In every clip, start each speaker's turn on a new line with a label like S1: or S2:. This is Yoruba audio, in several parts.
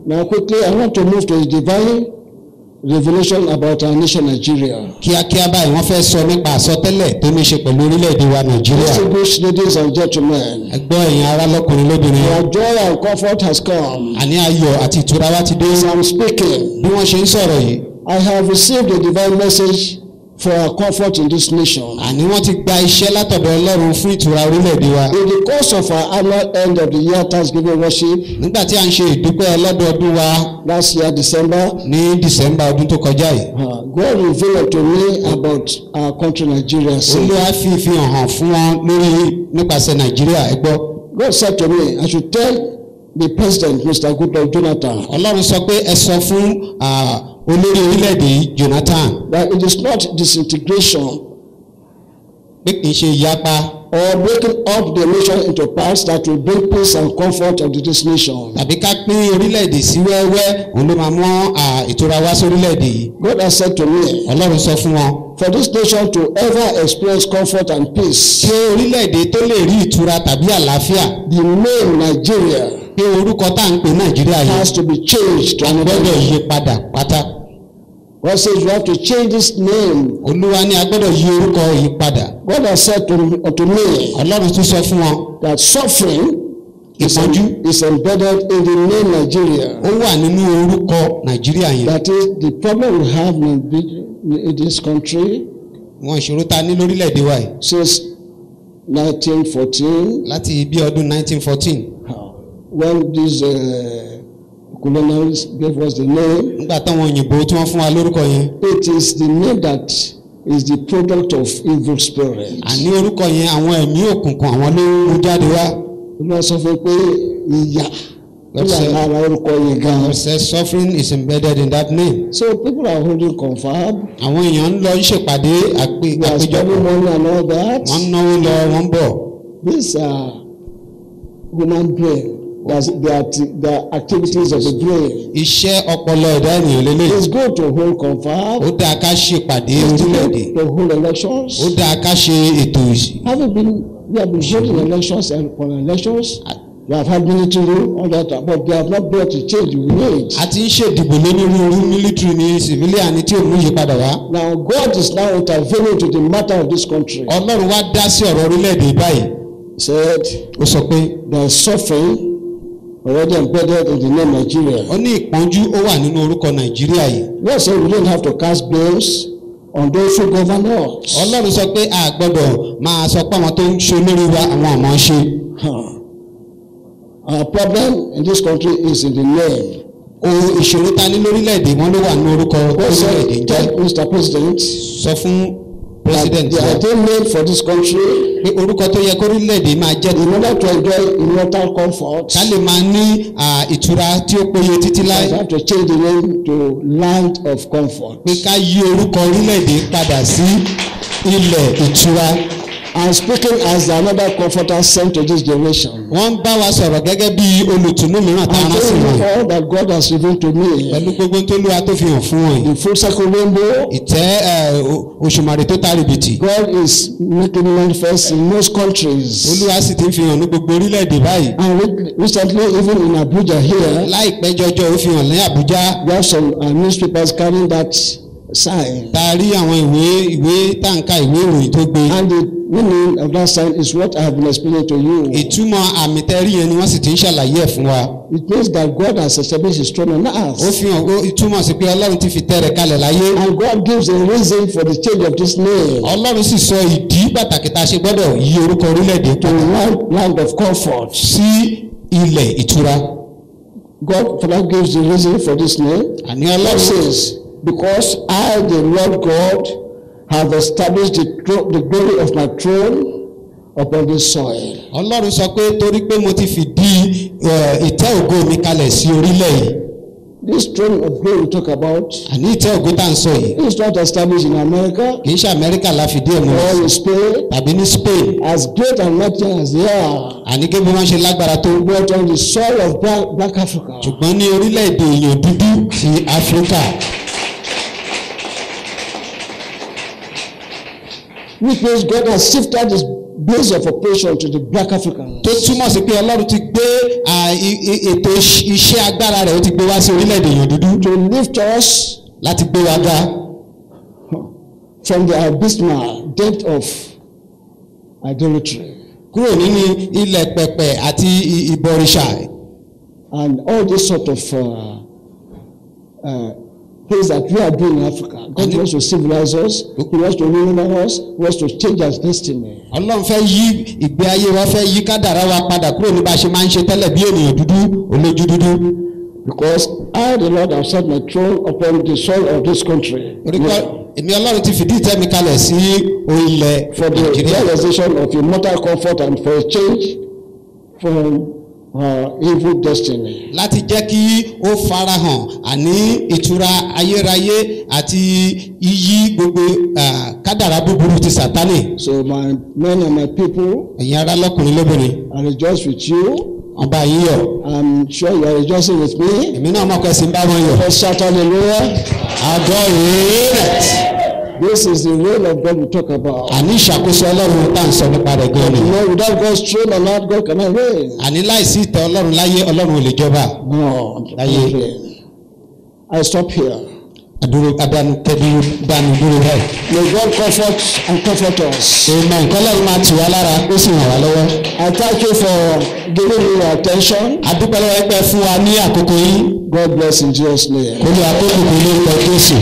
S1: Now, quickly, I want to move to a divine revelation about our nation, Nigeria.
S2: kíákíá báyìí wọ́n fẹ́ sọ nípa àsọtẹ́lẹ̀ tó ní í ṣe pẹ̀lú orílẹ̀-èdè wa nàìjíríà
S1: Distinguished ladies and gentlemen,
S2: ẹgbọ́n ẹ̀yin ará lọ́kùnrin lóbìnrin
S1: our joy and comfort has come.
S2: àní ayọ̀ àti ìtura wa ti dé
S1: As I'm speaking,
S2: bí wọ́n ṣe ń sọ̀rọ̀ yìí
S1: I have received a divine message for our comfort in this nation.
S2: àní wọ́n ti gba iṣẹ́ látọ̀dọ̀ ọlọ́run fún ìtura orílẹ̀-èdè wa
S1: In the course of our annual end of the year Thanksgiving worship
S2: nígbà tí a ń ṣe ìdúpẹ́ ọlọ́dọọdún wa
S1: last year, December,
S2: ní december ọdún tó kọjá yìí
S1: uh, God revealed to me about our country, Nigeria. saying,
S2: olúwa fi ìfihàn hàn fún wọn lórí nípasẹ̀ nàìjíríà ẹ gbọ́
S1: God said to me, I should tell the president, Mr. Goodluck Jonathan,
S2: ọlọ́run sọ pé ẹ sọ fún ah, olórí orílẹ̀-èdè yìí jonathan
S1: that it is not disintegration
S2: pé kì í ṣe ìyapa
S1: or breaking up the nation into parts that will bring peace and comfort to this nation.
S2: tàbí ká pín orílẹ̀-èdè sí wẹ́wẹ́ òun ló máa mú ah, ìtura wá sórílẹ̀-èdè yìí
S1: God has said to me,
S2: ọlọ́run sọ fún wọn
S1: for this nation to ever experience comfort and peace,
S2: ṣé orílẹ̀-èdè tó lè rí ìtura tàbí àlàáfíà
S1: the name Nigeria
S2: pé orúkọ tá à ń pè nàìjíríà yìí
S1: has to be changed to
S2: a
S1: another
S2: gbọ́dọ̀
S1: name.
S2: yí padà pátá
S1: God says you have to change this name.
S2: olúwa ní a gbọ́dọ̀ yí orúkọ yìí padà
S1: God has said to, to me
S2: ọlọ́run tún sọ fún wọn
S1: that suffering is,
S2: ìpọ́njú
S1: is embedded in the name Nigeria.
S2: ó wà nínú orúkọ nàìjíríà yẹn
S1: That is the problem we have in, the- in this country
S2: wọn ìṣòro ta ní lórílẹ̀‐èdè wa yìí
S1: since 1914
S2: láti bí ọdún 1914
S1: when these uh, colonials gave us the name.
S2: nígbà táwọn òyìnbó tí wọ́n fún wa lórúkọ yẹn
S1: It is the name that is the product of evil spirit.
S2: àní orúkọ yẹn àwọn ẹ̀mí òkùnkùn àwọn ló ń mú jáde wá
S1: Olúwa sọ fún mi pé ìyà tó wà
S2: That's it.
S1: lára orúkọ yìí gan.
S2: God says suffering is embedded in that name
S1: So people are holding confab.
S2: àwọn èèyàn ń lọ ṣèpàdé àpé-
S1: They are spending
S2: àpéjọpọ̀
S1: money and all that.
S2: wọ́n ń náwó lọ wọ́n ń bọ̀
S1: These are human brain. That's the, acti- the activities of the brain.
S2: iṣẹ́ ọpọlọ ẹ̀dá ènìyàn lélẹ̀
S1: It's good to hold
S2: ó
S1: confab.
S2: dáa ká ṣèpàdé
S1: It's
S2: orílẹ̀-èdè
S1: good to hold elections.
S2: ó dáa ká ṣe ètò ìsìn
S1: Having been, we have been holding elections and upon elections. We have had military rule, all that, but they have not brought the change we need.
S2: a ti ń ṣèdìbò lónírúurú military ní civilian ní tí ò mú ìyípadà wá
S1: Now God is now intervening to the matter of this country.
S2: ọlọ́run wá dá sí ọ̀rọ̀ orílẹ̀-èdè báyìí
S1: He said
S2: ó sọ pé
S1: there is suffering already embedded in the name Nigeria.
S2: ó ní ìpọ́njú ó wà nínú orúkọ nàìjíríà yìí
S1: God said we don't have to cast blames on those who govern us.
S2: ọlọ́run sọ pé a gbọ́dọ̀ máa sọ pé àwọn tó ń ṣe olórí wa àwọn àmọ́ ṣe
S1: Huh. Our problem in this country is in the name.
S2: ohun ìṣòro ta ní lórílẹ̀-èdè wọn ló wà nínú orúkọ
S1: God said,
S2: orílẹ̀-èdè ń jẹ́
S1: tell Mr. President
S2: sọ fún
S1: that
S2: president
S1: the
S2: wa
S1: ideal name for this country
S2: pé orúkọ tó yẹ kórílẹ̀-èdè máa jẹ́
S1: in order to enjoy immortal comfort,
S2: ká lè máa ní à, ìtura tí ó péye títí láì
S1: we have to change the name to land of comfort.
S2: pé ká yí orúkọ orílẹ̀-èdè padà sí ilẹ̀ ìtura
S1: I'm speaking as another comforter sent to this generation.
S2: wọ́n ń bá wa sọ̀rọ̀ gẹ́gẹ́ bí olùtùnú mìíràn tá a
S1: I'm
S2: rán sí
S1: telling
S2: wọn
S1: you all that God has revealed to me.
S2: pẹ̀lú gbogbo tó lúwa tó fi hàn fún wọn yìí
S1: The full circle rainbow,
S2: ìtẹ́ ẹ̀, o- òṣùmàrè tó tàrí bìtì
S1: God is making manifest in most countries.
S2: olúwa sì ti ń fi hàn ní gbogbo orílẹ̀-èdè báyìí
S1: And re- recently, even in Abuja here,
S2: láìpẹ́ jọjọ́ ó fi hàn ní àbújá
S1: we have some uh, newspapers carrying that sign.
S2: tá a rí àwọn ìwé ìwé táǹkà ìwé ìròyìn tó gbé
S1: And the meaning of that sign is what I have been explaining to you.
S2: ìtumọ̀ àmì tẹ́rí yẹn ni wọ́n sì ti ń ṣàlàyé ẹ̀ fún wa
S1: It means that God has established his throne on
S2: ó
S1: earth.
S2: fi hàn ó ìtumọ̀ sí pé ọlọ́run ti fi tẹ́ rẹ̀ kalẹ̀ láyé
S1: And God gives a reason for the change of this name
S2: ọlọ́run sì sọ ìdí pàtàkì tá a ṣe gbọ́dọ̀ yí orúkọ orílẹ̀-èdè
S1: to
S2: padà
S1: land, land of comfort.
S2: sí ilẹ̀ ìtura
S1: God Father gives the reason for this name.
S2: àní
S1: God
S2: ọlọ́run
S1: says, Because I, the Lord God, have established the, tro- the glory of my throne upon this soil.
S2: ọlọ́run sọ pé torí pé mo ti fìdí ẹ, ìtẹ́ ògo mi kalẹ̀ sí orílẹ̀ yìí
S1: This throne of glory we talk about
S2: àní ìtẹ́ ògo tá à ń sọ yìí
S1: is not established in America
S2: kì í ṣe amẹ́ríkà la fìdí ẹ̀
S1: or
S2: mọ́
S1: in Spain,
S2: tàbí ní spain
S1: as great and mighty as they are,
S2: àní kébí wọ́n ṣe lágbára tó
S1: but on the soil of Black, Black Africa.
S2: ṣùgbọ́n ní orílẹ̀-èdè èèyàn dúdú ti áfíríkà
S1: Which means God has shifted his base of operation to the black Africans.
S2: tó túmọ̀ sí pé ọlọ́run ti gbé à, i- i- ètò iṣ- iṣẹ́ agbára rẹ̀ ó ti gbé wá sí orílẹ̀-èdè èèyàn dúdú
S1: To lift us
S2: láti gbé wa ga
S1: from the abysmal depth of idolatry
S2: kúrò nínú ilẹ̀ pẹ̀pẹ̀ àti i- ìbọ̀rìṣà
S1: and all this sort of uh, uh, things that we are doing in Africa. God wants to civilize us. He wants to remember us. He wants to change our destiny.
S2: ọlọ́run fẹ́ yí ìgbé ayé wa fẹ́ yí kádàrá wa padà kúrò ní bá a ṣe máa ń ṣe tẹ́lẹ̀ bí ènìyàn dúdú olójú dúdú
S1: Because I, the Lord, have set my throne upon the soil of this country.
S2: torí pé èmi ọlọ́run ti fìdí ìtẹ́ mi kalẹ̀ sí orílẹ̀
S1: for the
S2: nàìjíríà
S1: realization of immortal comfort and for a change from uh, evil destiny.
S2: láti jẹ́ kí ó farahàn àní ìtura ayérayé àti iyì gbogbo ah, kádàrá búburú ti sàtánì
S1: So my men and my people,
S2: ẹ̀yin ará lọ́kùnrin lóbìnrin
S1: I rejoice with you.
S2: ọba yìí yọ̀
S1: I'm sure you are rejoicing with me.
S2: èmi náà mọ̀ kẹ́sì ń bá wọn yọ̀
S1: Let's shout hallelujah.
S2: àgọ́ rèé
S1: This is the reign of God we talk about.
S2: àní ìṣàkóso ọlọ́run tá à ń sọ nípa rẹ̀ gan ni
S1: You know, without God's throne and not God cannot reign.
S2: àní láìsí ìtẹ́ ọlọ́run láyé ọlọ́run ò lè jọba
S1: No,
S2: Aye.
S1: okay. I stop here.
S2: àdúró abánukẹ́bí dánu dúró rẹ̀
S1: May God comfort and comfort us.
S2: èèmọ̀ nǹkan lọ́run máa tù wá lára ó sì ràn wá lọ́wọ́
S1: I thank you for giving me your attention.
S2: adúpẹ́ lọ́wọ́ ẹgbẹ́ fún wa ní àkókò yìí
S1: God bless in Jesus' name.
S2: olú àkókò kò lórúkọ jésù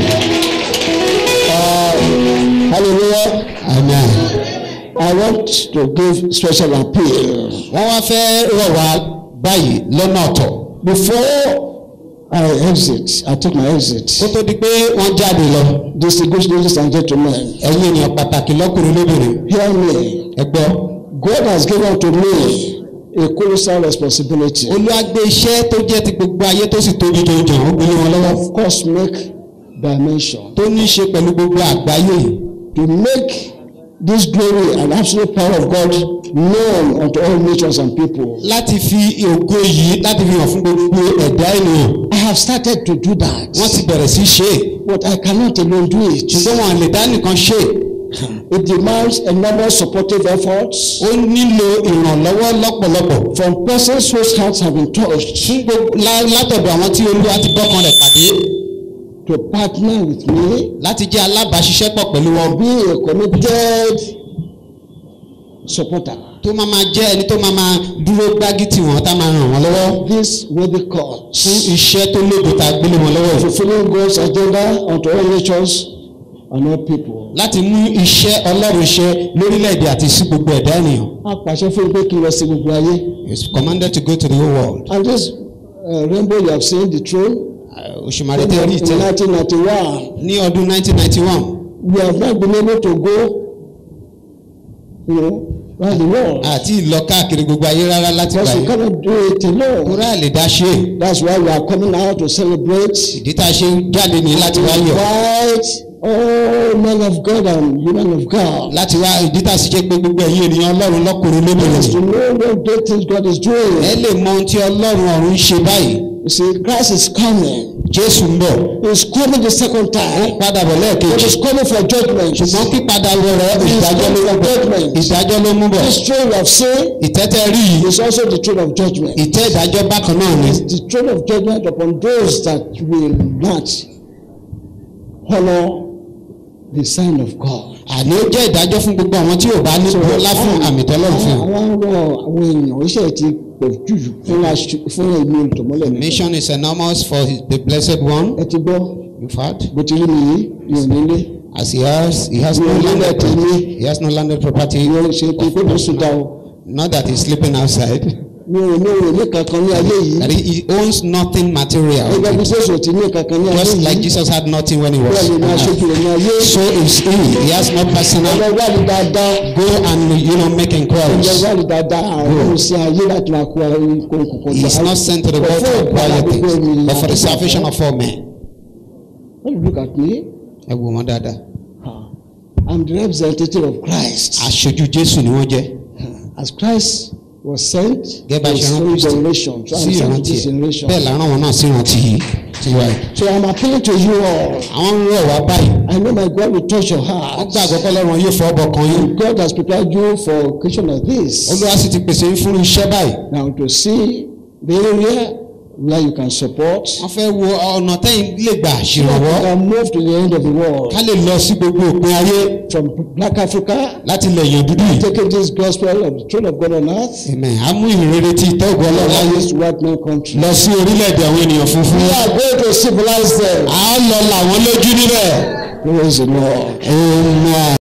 S1: Hallelujah.
S2: amen.
S1: I want to give special appeal.
S2: wọ́n wá fẹ́ rọ̀ wá báyìí lọ́nà ọ̀tọ̀
S1: Before I exit, I take my exit.
S2: kó tó di pé wọ́n jáde lọ
S1: Distinguished ladies and gentlemen,
S2: ẹ̀yin ènìyàn pàtàkì lọ́kùnrin lóbìnrin
S1: hear me.
S2: ẹ gbọ́
S1: God has given to me a colossal responsibility.
S2: olúwa gbé iṣẹ́ tó jẹ́ ti gbogbo ayé tó sì tóbi jọjọ ó gbé lé wọn lọ́wọ́
S1: Of cosmic dimension.
S2: tó ní í ṣe pẹ̀lú gbogbo àgbáyé yìí
S1: To make this glory and absolute power of God known unto all nations and people.
S2: láti fi ògo yìí láti fi hàn fún gbogbo ẹ̀dá ènìyàn
S1: I have started to do that.
S2: wọ́n ti bẹ̀rẹ̀ sí í ṣe é
S1: But I cannot alone do it.
S2: ṣùgbọ́n wọn lè dá nìkan ṣe é
S1: It demands enormous supportive efforts
S2: ó nílò ìrànlọ́wọ́ lọ́pọ̀lọpọ̀
S1: from persons whose hearts have been touched
S2: fún gbogbo lá- látọ̀dọ̀ àwọn tí olúwa ti bọ́kan rẹ̀ pàdé
S1: to partner with me,
S2: láti jẹ́ alábàáṣiṣẹ́pọ̀ pẹ̀lú wọn
S1: be a committed supporter.
S2: tó máa máa jẹ́ ẹni tó máa máa dúró gbági tì wọ́n tá máa ràn wọ́n lọ́wọ́
S1: This worthy
S2: fún
S1: cause,
S2: iṣẹ́ tó lóògùn tá a gbélé wọn lọ́wọ́ yìí.
S1: fulfilling God's agenda unto all nations and all people.
S2: láti mú iṣẹ́ ọlọ́run ṣe lórílẹ̀‐èdè àti sí gbogbo ẹ̀dá ènìyàn.
S1: A pàṣẹ fún pé kí n lọ sí gbogbo ayé.
S2: he is commanded to go to the whole world.
S1: And this uh, rainbow you have seen, the throne,
S2: òṣùmàrè
S1: in
S2: tẹ́ rí ìtẹ́
S1: 1991,
S2: ní ọdún 1991
S1: we have not been able to go, you know, around the world.
S2: àti ìlọ káàkiri gbogbo ayé rárá láti gbà
S1: Because we
S2: yẹn.
S1: cannot do it alone.
S2: kúrò àlè dá ṣe é.
S1: That's why we are coming out to celebrate.
S2: ìdí tá a ṣe ń jáde ní láti wá yọ̀.
S1: Invite all men of God and women of God.
S2: láti wá ìdí tá a sì ṣe pé gbogbo ẹ̀yin ènìyàn ọlọ́run lọ́kùnrin
S1: Is
S2: lóbìnrin.
S1: to know what great things God is
S2: ẹ
S1: doing.
S2: lè mọ ohun tí ọlọ́run ọ̀run ń ṣe báyìí.
S1: You see, Christ is coming.
S2: jésù ń bọ̀.
S1: He's coming the second
S2: ó ń
S1: time.
S2: padà bọ̀
S1: But
S2: lẹ́ẹ̀kejì.
S1: he's coming for judgment.
S2: ṣùgbọ́n pípadà rẹ̀
S1: He's
S2: ìdájọ́ ló
S1: coming for
S2: mú bọ̀.
S1: judgment.
S2: ìdájọ́ ló mú bọ̀.
S1: This throne we have seen
S2: ìtẹ́tẹ́ rí yìí
S1: is also the throne of judgment.
S2: ìtẹ́ ìdájọ́ bákan náà ni.
S1: It's the throne of judgment upon those that will not honor the sign of God.
S2: àní ó jẹ́ ìdájọ́ fún gbogbo àwọn tí ò bá ní bọ́lá fún àmì tọ́lọ́run fi hàn.
S1: àwọn ọ̀rọ̀ àwọn èèyàn iṣẹ́ ti pọ̀ jù fún aṣọ- fún èmi olùtọ̀mọ́lẹ̀ mi.
S2: mission is enormous for his- the blessed one
S1: ẹ ti gbọ́
S2: in fact
S1: bó ti rí mi yìí mi ò nílé
S2: as he has he has no
S1: mi ò nílé
S2: landed
S1: tèmi
S2: he has no landed property
S1: mi ò ṣe pé kó ló sùn dá o
S2: not that he is sleeping outside
S1: mi ò ní òun ní kankan ní ayé yìí
S2: that he, he owns nothing material
S1: ẹgbẹ́ bí jésù ti ní kankan ní ayé
S2: just like
S1: yìí
S2: Jesus had nothing when he was
S1: bẹ́ẹ̀ ni
S2: on
S1: máa
S2: earth.
S1: ṣojú rẹ̀ ní ayé
S2: so is he he has no personal
S1: ọlọ́ wà ní dáadáa
S2: go and you know make
S1: ọlọ́
S2: inquiries
S1: wà ní dáadáa àwọn ohun sí ayé láti máa kó kókó
S2: he is not sent to the world to acquire things but for the salvation of all men.
S1: when you look at me
S2: ẹ wò wọ́n dáadáa
S1: I'm the representative of Christ
S2: aṣojú Jésù ni wọ́n jẹ́
S1: as Christ was sent
S2: gẹ́gẹ́ bá
S1: to
S2: ṣe rán
S1: three
S2: Kristi
S1: generations. So
S2: sí
S1: I'm sent to
S2: ìrántí
S1: this
S2: ẹ̀
S1: generation.
S2: bẹ́ẹ̀ la rán wọn náà sí ìrántí tiwa yìí.
S1: So I'm appealing to you all.
S2: àwọn ń rọ̀ wá báyìí
S1: I know my God will touch your
S2: wọ́n
S1: heart.
S2: gbàgbọ́ pé Ọlọ́run yóò fọ ọbọ̀ kan yín
S1: God has prepared you for occasion like this.
S2: Olúwa sì ti pèsè yín fún iṣẹ́ báyìí
S1: Now to see the area where you can support.
S2: wọ́n fẹ́ wo ọ̀nà tẹ́yìn lè gbà
S1: So that
S2: ṣèrànwọ́
S1: you can move to the end of the world.
S2: ká lè lọ sí gbogbo òpin ayé
S1: From Black Africa,
S2: láti lè yàn dúdú yìí.
S1: taking this gospel of the throne of God on earth.
S2: Amen. a mú ìrere tí ìtọ́gbọ́
S1: all
S2: Ọlọ́run láyé
S1: this white man country.
S2: lọ sí orílẹ̀-èdè àwọn ènìyàn funfun.
S1: We are going to civilize them.
S2: a lọ làwọn lójú níbẹ̀.
S1: Praise the Lord.
S2: Amen.